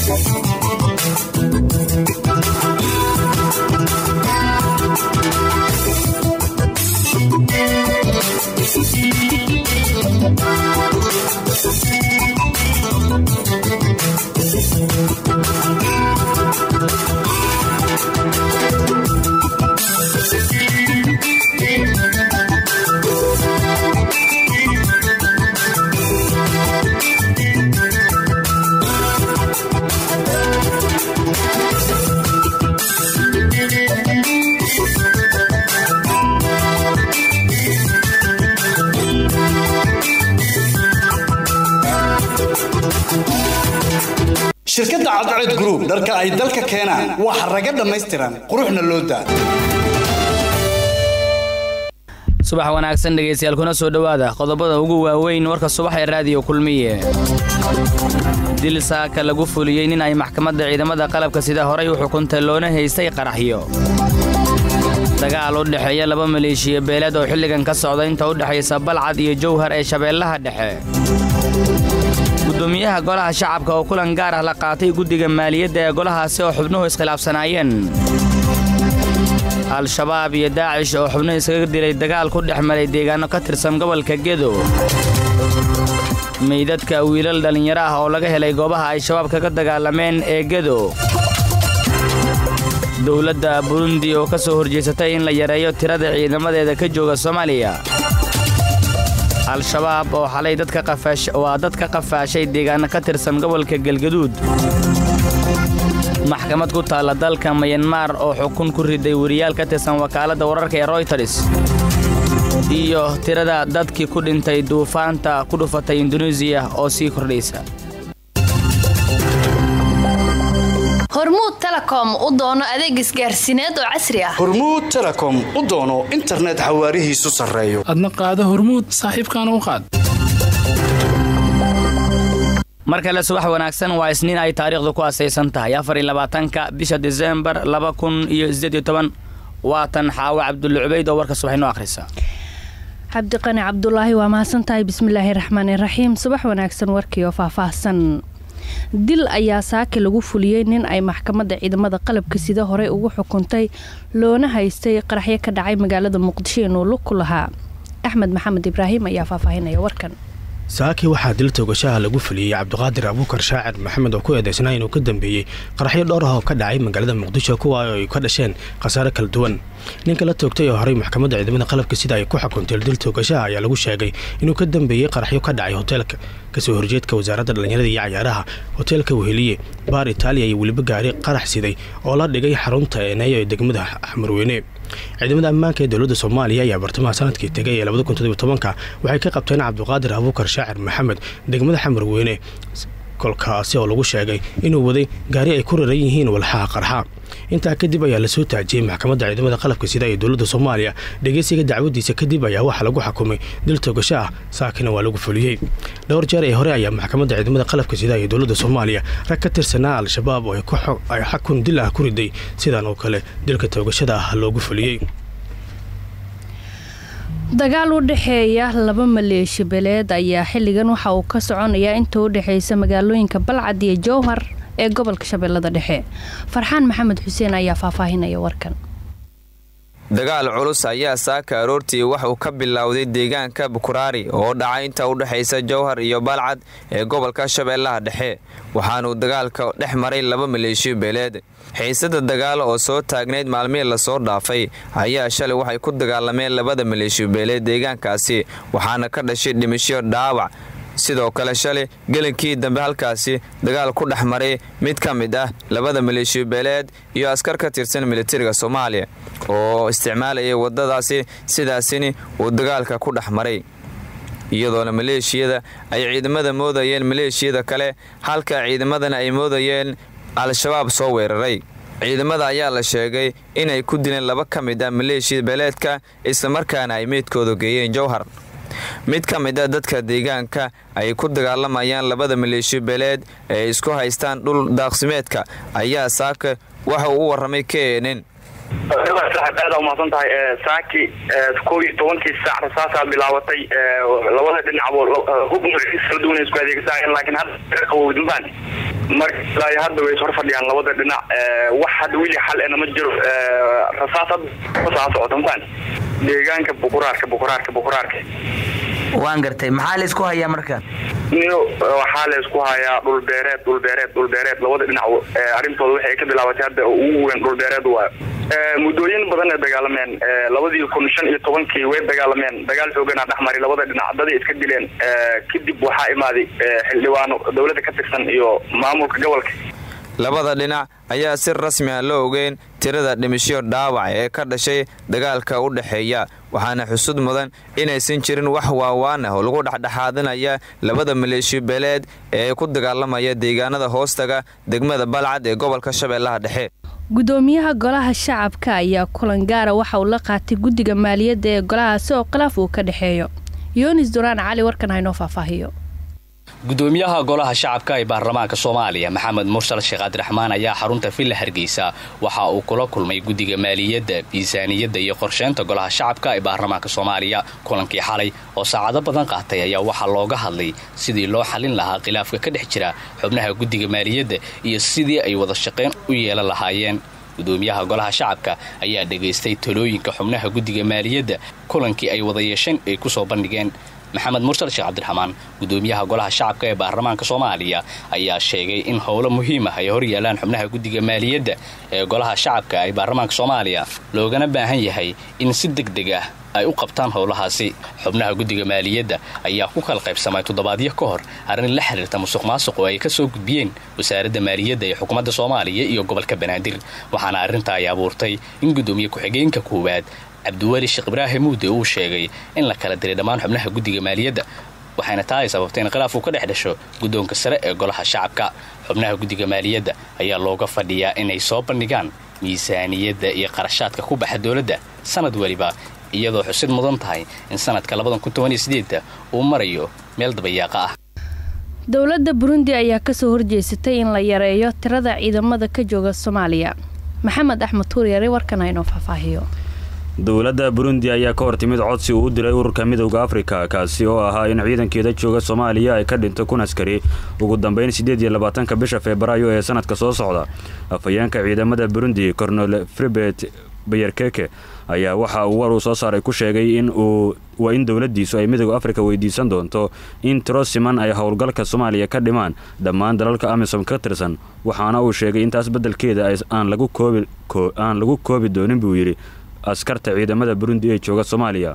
shirkadda cadced group dharka ay dalka keenaan waa xaraga dhammaystiran quruxna loo daa subax wanaagsan dhegaystayaal kuna soo dhowaada qodobada ugu waaweyn warka subax ee raadiyo kulmiye dil saaka lagu fuliyey nin ay maxkamadda ciidamada qalabka sida horay u xukuntay loona haystay qaraxyo dagaal u dhexeeya laba maleeshiya beeleed oo xilligan ka socda inta u dhexaysa balcad iyo jowhar ee shabeellaha dhexe gudoomiyaha golaha shacabka oo kulan gaar ah la qaatay guddiga maaliyadda ee golahaasi oo xubnuhu iskhilaafsanaayeen al-shabaab iyo daacish oo xubnuhu iskaga dilay dagaal ku dhex maray deegaanno ka tirsan gobolka gedo meydadka wiilal dhallinyaro ah oo laga helay goobaha ay shabaab kaga dagaalameen ee gedo dowladda burundi oo ka soo horjeesatay in la yareeyo tirada ciidamadeeda ka jooga soomaaliya al-shabaab oo xalay waa dad ka qafaashay deegaano ka tirsan gobolka galgaduud maxkamad ku taalla dalka mayanmar oo xukun ku riday weriyaal ka tirsan wakaaladda wararka ee royters iyo tirada dadkii ku dhintay duufaanta ku dhufatay induneisiya oo sii kordhaysa hormuud telekom u doono adeeg isgaarsiineed oo casri ah hormuud telekom u doono internet xawaarihiisu sarreeyo adna qaado hormuud saaxiibkaana u qaad mar kale subax wanaagsan waa isniin ay taariikhdu ku asaysan tahay afariyabaatanka bisha disembar laba kun iyo sideediyo toban waatan xaawo cabdulle cubayd oo warka subax inoo akhrisa cabdiqani cabdulaahi waa mahadsantahay bismillaahi raxmaani raxiim subax wanaagsan warkii oo faahfaahsan dil ayaa saaki lagu fuliyey nin ay maxkamadda ciidamada qalabka sida horey ugu xukuntay loona haystay qaraxyo ka dhacay magaalada muqdisho inuu lug ku lahaa axmed maxamed ibraahim ayaa faahfaahinaya warkan saaki waxaa dil toogashaha lagu fuliyey cabdiqaadir abuukar shaacir maxamed oo ku eedaysnaa inuu ka dambeeyey qaraxyo dhowr ah oo ka dhacay magaalada muqdisho kuwa ay ka dhasheen khasaare kala duwan ninka la toogtay oo horey maxkamadda ciidamada qalabka sida ay ku xukuntay dil toogashaha ayaa lagu sheegay inuu ka dambeeyey qaraxyo ka dhacay hoteelka kasoo horjeedka wasaaradda dhallinyarada iyo cayaaraha hoteelka weheliye baar itaaliya iyo weliba gaari qarax siday oo la dhigay xarunta eeneeyo ee degmada xamarweyne ciidamada ammaanka ee dowladda soomaaliya ayaa bartamaha sanadkii tegay ee labadakuntodobytobanka waxay ka qabteen cabdiqaadir abuukar shaacir maxamed degmada xamarweyne kolkaasi oo lagu sheegay inuu waday gaari ay ku raran yihiin walxaha qarxa intaa kadib ayaa lasoo taajiyey maxkamadda ciidamada qalabka sida ee dowladda soomaaliya dhegeysiga dacwadiisa kadib ayaa waxaa lagu xukumay dil togasho ah saakina waa lagu fuliyey dhowr jeer ee hore ayaa maxkamadda ciidamada qalabka sida ee dowladda soomaaliya rag ka tirsanaa al-shabaab oo ay xakun dil ah ku riday sidan oo kale dilka toogashada ah loogu fuliyey dagaal u dhexeeya laba maleeshi beleed ayaa xilligan waxa uu ka soconayaa inta u dhexaysa magaalooyinka balcad iyo jowhar ee gobolka shabeellada dhexe farxaan maxamed xuseen ayaa faahfaahinaya warkan dagaal culus ayaa saaka aroortii waxuu ka bilowday deegaanka bukuraari oo dhacay inta u dhexaysa jowhar iyo balcad ee gobolka shabeellaha dhexe waxaanuu dagaalka dhex maray laba maleeshiyo beeleed xiisada dagaal oo soo taagnayd maalmihii lasoo dhaafay ayaa shalay waxay ku dagaalameen labada maleeshiyo beeleed deegaankaasi waxaana ka dhashay dhimasho dhaawac sidoo kale shalay gelinkii dambe halkaasi dagaal ku dhex maray mid ka mid ah labada maleeshiyo beeleed iyo askar ka tirsan militariga soomaaliya oo isticmaalayay wadadaasi sidaasini uu dagaalka ku dhex maray iyadoona maleeshiyada ay ciidamada moodayeen maleeshiyada kale halka ciidamadana ay moodayeen al-shabaab soo weeraray ciidamada ayaa la sheegay inay ku dileen laba ka mid ah maleeshiya beeleedka islamarkaana ay meydkooda geeyeen jowhar mid ka mid a dadka deegaanka ay ku dagaalamayaan labada maleeshiyo beeleed ee isku haystaan dhul daaqsimeedka ayaa saaka waxa uu u warramay knn aad umahadsan tahay saaki kow iyo tobankii saac rasaasaa bilaabatay labada dhinacbo hub nuuciis kala duwan isku adeegsanayeen laakiin hadda qabowdinbaan marka ilaa iyo hadda way is hor fadhiyaan labada dhinac wax hadda weli xal ena ma jiro rasaas hadda saa socota mataan deegaanka bukuraarka bukuraarka bukuraarka waan gartay maxaa la isku hayaa marka niyo waxaa la isku hayaa dhul beereed dhul beereed dhul beereed labada dhinac arrintooda waxay ka bilaabatay hadda ugu weyn dhul beereed waayo muddooyin badan ay dagaalameen labadii kun shan iyo tobankii way dagaalameen dagaal xooganaa dhexmari labada dhinac daday iska dileen kadib waxaa imaaday xildhibaano dowladda ka tirsan iyo maamulka gobolka labada dhinac ayaa si rasmi ah loo ogeyn tirada dhimisho dhaawac ee ka dhashay dagaalka u dhexeeya waxaana xusud mudan inaysan jirin wax waawaan ah oo lagu dhexdhexaadinaya labada maleeshiyo beeleed ee ku dagaalamaya deegaanada hoostaga degmada balcad ee gobolka shabeellaha dhexe gudoomiyaha golaha shacabka ayaa kulan gaara waxa uu la qaatay guddiga maaliyadda ee golahaasi oo khilaaf uu ka dhexeeyo yunis duraan cali warkan haynoo faahfaahiyo gudoomiyaha golaha shacabka ee baarlamaanka soomaaliya maxamed mursal sheekh cabdiraxmaan ayaa xarunta villa hargeysa waxa uu kula kulmay guddiga maaliyadda miisaaniyadda iyo qorsheynta golaha shacabka ee baarlamaanka soomaaliya kulankii xalay oo saacado badan qaatay ayaa waxaa looga hadlay sidii loo xalin lahaa khilaafka ka dhex jira xubnaha guddiga maaliyadda iyo sidii ay wada shaqayn u yeelan lahaayeen gudoomiyaha golaha shacabka ayaa dhegaystay talooyinka xubnaha guddiga maaliyadda kulankii ay wada yeesheen ay ku soo bandhigeen maxamed mursal sheekh cabdiraxmaan gudoomiyaha golaha shacabka ee baarlamaanka soomaaliya ayaa sheegay in howlo muhiim ah ay hor yaalaan xubnaha guddiga maaliyadda ee golaha shacabka ee baarlamaanka soomaaliya loogana baahan yahay in si deg deg ah ay u qabtaan howlahaasi xubnaha guddiga maaliyadda ayaa ku kala qaybsamay toddobaadyo ka hor arrin la xiriirta musuq maasuq oo ay ka soo gudbiyeen wasaaradda maaliyadda ee xukuumadda soomaaliya iyo gobolka banaadir waxaana arrinta ay abuurtay in gudoomiye ku-xigeenka koowaad cabdiweli sheekh ibraahim muude uu sheegay in la kala diray dhammaan xubnaha guddiga maaliyadda waxayna taa ay sababtay in khilaaf uu ka dhex dhasho guddoonka sare ee golaha shacabka xubnaha guddiga maaliyadda ayaa looga fadhiyaa inay soo bandhigaan miisaaniyadda iyo qarashaadka ku baxa dowladda sanad weliba iyadoo xusid mudan tahay in sanadka uu marayo meel dabayaaqa ah dowladda burundi ayaa kasoo horjeesatay in la yareeyo tirada ciidamada ka jooga soomaaliya maxamed axmed tuuryare warkan haynoo faahfaahiyo dowladda burundi ayaa ka hortimid codsi uu u diray ururka midowda afrika kaasi oo ahaa in ciidankeeda jooga soomaaliya ay ka dhinto kun askari ugu dambeyn siddeed iyo labaatanka bisha febraayo ee sanadka soo socda afhayeenka ciidamada burundi cornel fribet bayerkeke ayaa waxa uu war uu soo saaray ku sheegay in uu waa in dowladdiisu ay midowda afrika weydiisan doonto in tiro siman ay howlgalka soomaaliya ka dhimaan dhammaan dalalka amisom ka tirsan waxaana uu sheegay intaas beddelkeeda aan lagu koobi doonin buu yidhi askarta ciidamada burundi ee jooga soomaaliya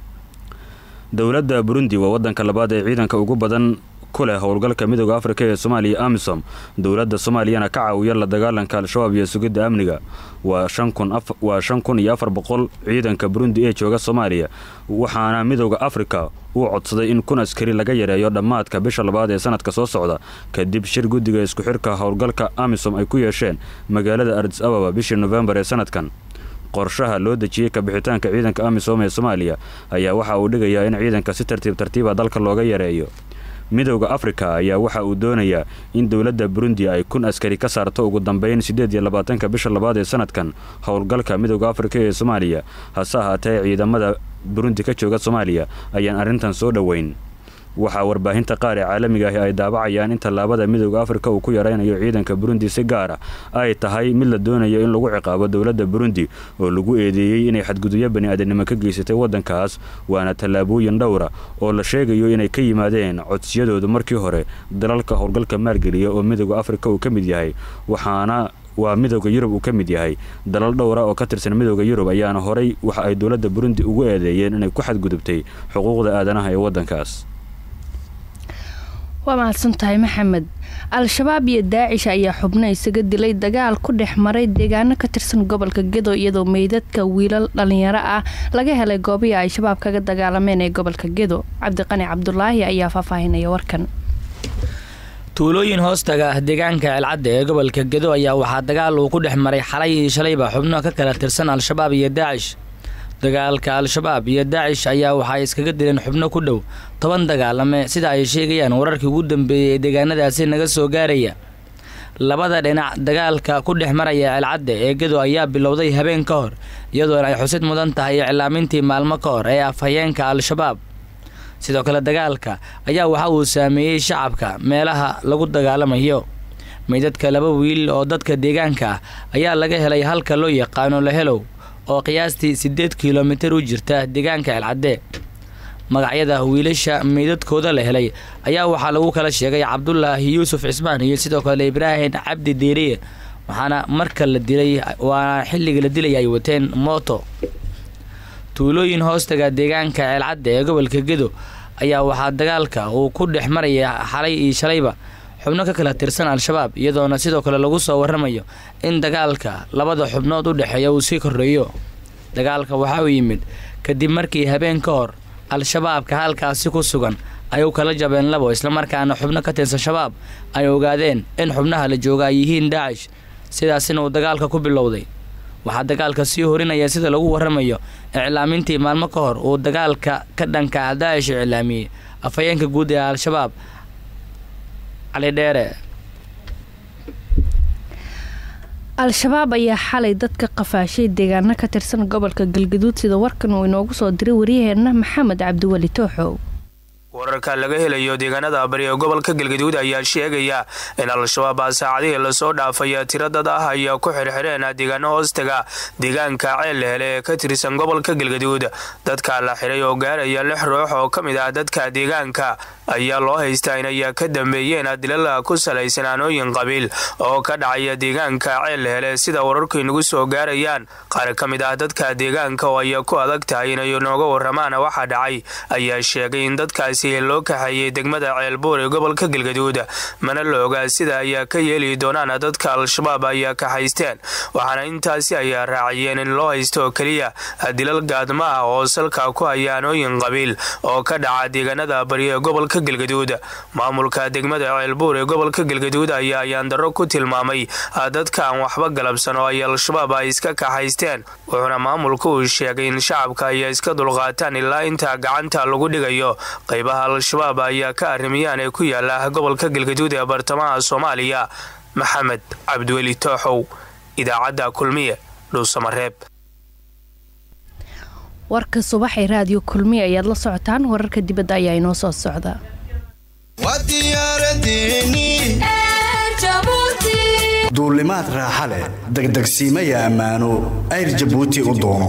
dowladda burundi waa waddanka labaad ee ciidanka ugu badan ku leh howlgalka midooda afrika ee soomaaliya amisom dowladda soomaaliyana ka caawiya la dagaalanka al-shabaab iyo sugidda amniga waa shan kun iyo afar boqol ciidanka burundi ee jooga soomaaliya waxaana midooda afrika uu codsaday in kun askari laga yareeyo dhammaadka bisha labaad ee sanadka soo socda kadib shir guddiga isku xirka howlgalka amisom ay ku yeesheen magaalada ardis ababa bishii nofembar ee sanadkan qorshaha loo dejiyey kabixitaanka ciidanka amisom ee soomaaliya ayaa waxa uu dhigayaa in ciidanka si tartiib tartiiba dalka looga yareeyo midowda afrika ayaa waxa uu doonayaa in dowladda burundi ay kun askari ka saarto ugu dambeyn siddeed iyo labaatanka bisha labaad ee sanadkan howlgalka midowda afrika ee soomaaliya hase ahaatee ciidamada burundi ka jooga soomaaliya ayaan arrintan soo dhoweyn waxaa warbaahinta qaar ee caalamiga ahi ay daabacayaan in tallaabada midowda afrika uu ku yaraynayo ciidanka burundi si gaar ah ay tahay mid la doonayo in lagu ciqaabo dowladda burundi oo lagu eedeeyey inay xadgudubyo bani-aadanimo ka geysatay waddankaas waana tallaabooyin dhowra oo la sheegayo inay ka yimaadeen codsiyadoodu markii hore dalalka howlgalka maalgeliya oo midowda afrika uu ka mid yahay waxaana waa midowda yurub uu ka mid yahay dalal dhowra oo ka tirsan midowda yurub ayaana horay waxa ay dowladda burundi ugu eedeeyeen inay ku xadgudubtay xuquuqda aadanaha ee waddankaas waa mahadsantahay maxamed al-shabaab iyo daacish ayaa xubno isaga dilay dagaal ku dhex maray deegaano ka tirsan gobolka gedo iyadoo meydadka wiilal dhalinyaro ah laga helay goobihii ay shabaab kaga dagaalameen ee gobolka gedo cabdiqani cabdulaahi ayaa faahfaahinaya warkan tuulooyin hoostaga ah deegaanka ceelcadda ee gobolka gedo ayaa waxaa dagaal uu ku dhex maray xalay iyo shalayba xubno ka kala tirsan al-shabaab iyo daacish dagaalka al-shabaab iyo daacish ayaa waxaay iskaga dileen xubno ku dhow toban dagaalame sida ay sheegayaan wararkii ugu dambeeyey ee deegaanadaasi naga soo gaaraya labada dhinac dagaalka ku dhex maraya ceelcadda ee gedo ayaa bilowday habeen ka hor iyadoona ay xusid mudan tahay iclaamintii maalmo ka hor ee afhayeenka al-shabaab sidoo kale dagaalka ayaa waxa uu saameeyey shacabka meelaha lagu dagaalamayo meydadka laba wiil oo dadka deegaanka ah ayaa laga helay halka loo yaqaano lahelow oo qiyaastii siddeed kilomitir u jirta deegaanka celcadde magacyada wiilasha meydadkooda la helay ayaa waxaa lagu kala sheegay cabdulaahi yuusuf cismaan iyo sidoo kale ibraahim cabdi deeriye waxaana marka la dilay waana xilliga la dilay ay wateen mooto tuulooyin hoostaga deegaanka ceelcadda ee gobolka gedo ayaa waxaa dagaalka uu ku dhex maraya xalay iyo shalayba xubno ka kala tirsan al-shabaab iyadoona sidoo kale lagu soo waramayo in dagaalka labada xubnood u dhexeeya uu sii korreeyo dagaalka waxa uu yimid kadib markii habeen ka hor al-shabaabka halkaasi ku sugan ay u kala jabeen labo islamarkaana xubno ka tirsan shabaab ay ogaadeen in xubnaha la jooga ay yihiin daacish sidaasina uu dagaalka ku bilowday waxaa dagaalka sii horinaya sida lagu waramayo iclaamintii maalmo ka hor uu dagaalka ka dhanka daacish iclaamiyey afhayeenka guud ee al-shabaab cali dheere al-shabaab ayaa xalay dadka qafaashay deegaano ka tirsan gobolka galgaduud sida warkan uu inoogu soo diray waryaheena maxamed cabdiweli tooxow wararka laga helayo deegaanada bari ee gobolka galgaduud ayaa sheegaya in al-shabaab saacadihii lasoo dhaafay tiro dad ah ayaa ku xirxireen deegaano hoostaga deegaanka ceel hele ee ka tirsan gobolka galgaduud dadka la xiray oo gaaraya lix ruux oo ka mid ah dadka deegaanka ayaa loo haystaa inay ka dambeeyeen dilal ku salaysan aanooyin qabiil oo ka dhacaya deegaanka ceel hele sida wararku inagu soo gaarayaan qaar ka mid ah dadka deegaanka oo ay ku adag tahay inay nooga waramaan waxa dhacay ayaa sheegay in dadkaas loo kaxeeyay degmada ceelbuur ee gobolka galgaduud mana la ogaa sida ayaa ka yeeli doonaan dadka al-shabaab ayaa kaxaysteen waxaana intaasi ayaa raaciyeen in loo haysto keliya dilal gaadma ah oo salka ku haya aanooyin qabiil oo ka dhaca deegaanada bari ee gobolka galgaduud maamulka degmada ceelbuur ee gobolka galgaduud ayaa ayaandaro ku tilmaamay dadka aan waxba galabsan oo ay al-shabaab ay iska kaxaysteen wuxuuna maamulku uu sheegay in shacabka ayaa iska dulqaataan ilaa inta gacanta lagu dhigayo al-shabaab ayaa ka arrimiyaan ee ku yaala gobolka galgaduud ee bartamaha soomaaliya maxamed cabdiweli tooxow idaacadda kulmiye dhuusamareeb warka subaxee raadiyo kulmiye ayaad la socotaan wararka dibadda ayaa inoo soo socda duulimaad raaxa leh degdegsiimaya ammaano ayr jabuuti u doono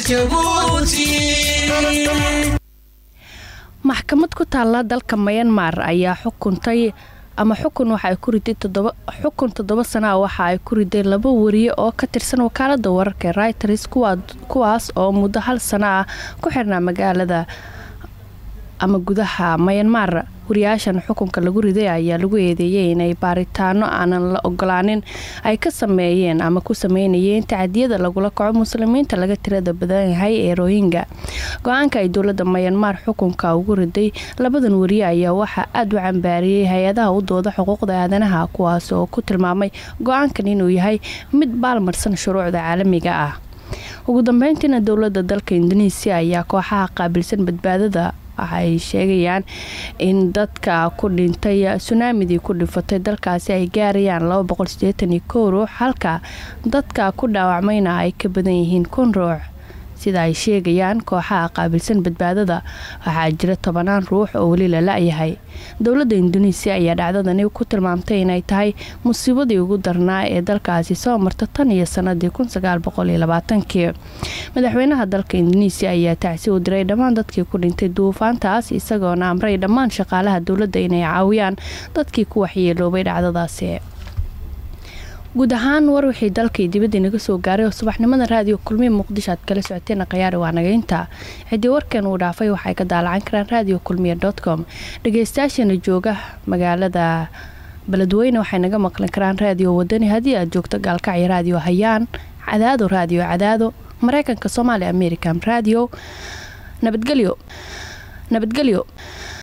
maxkamad ku taalla dalka mayanmar ayaa xukuntay ama xukun waxa ay ku riday xukun toddoba sana a waxa ay ku riday laba wariye oo ka tirsan wakaalada wararka ee reuters kuwaas oo muddo hal sana ah ku xirnaa magaalada ama gudaha mayanmar wariyaashan xukunka lagu riday ayaa lagu eedeeyay inay baaritaano aanan la ogolaanin ay ka sameeyeen ama ku sameynayeen tacadiyada lagula kaco muslimiinta laga tirada badan yahay ee rohinga go-aanka ay dowlada mayanmar xukunka ugu riday labadan wariye ayaa waxaa aada u cambaariyey hay-adaha u dooda xuquuqda aadanaha kuwaas oo ku tilmaamay go-aankan inuu yahay mid baalmarsan shuruucda caalamiga ah ugu dambeyntiina dowlada dalka indonesiya ayaa kooxaha qaabilsan badbaadada waxay sheegayaan in dadka ku dhintay sunaamidii ku dhifatay dalkaasi ay gaarayaan ruux halka dadka ku dhaawacmayna ay ka badan yihiin kun ruux sida ay sheegayaan kooxaha qaabilsan badbaadada waxaa jira tobanaan ruux oo weli la la-yahay dowladda induneisiya ayaa dhacdadani ku tilmaamtay inay tahay musiibadii ugu darnaa ee dalkaasi soo marta tan iyo sanadii kii madaxweynaha dalka induneisiya ayaa tacsi u diray dhammaan dadkii ku dhintay duufaantaas isagoona amray dhammaan shaqaalaha dowladda inay caawiyaan dadkii ku waxyeeloobay dhacdadaasi guud ahaan war wixii dalkii dibadda inaga soo gaaray oo subaxnimada raadiyo kulmiya muqdisho aad kala socoteen khayaari waa nagaynta ciddii warkan uu dhaafay waxay ka daalacan karaan radio kulmiya com dhageystayaashana jooga magaalada beledweyne waxay naga maqli karaan raadiyo wadani haddii aad joogto gaalkacyo raadiyo hayaan cadaado raadiyo cadaado mareykanka soomaaliya american radio nabadgelyo nabadgelyo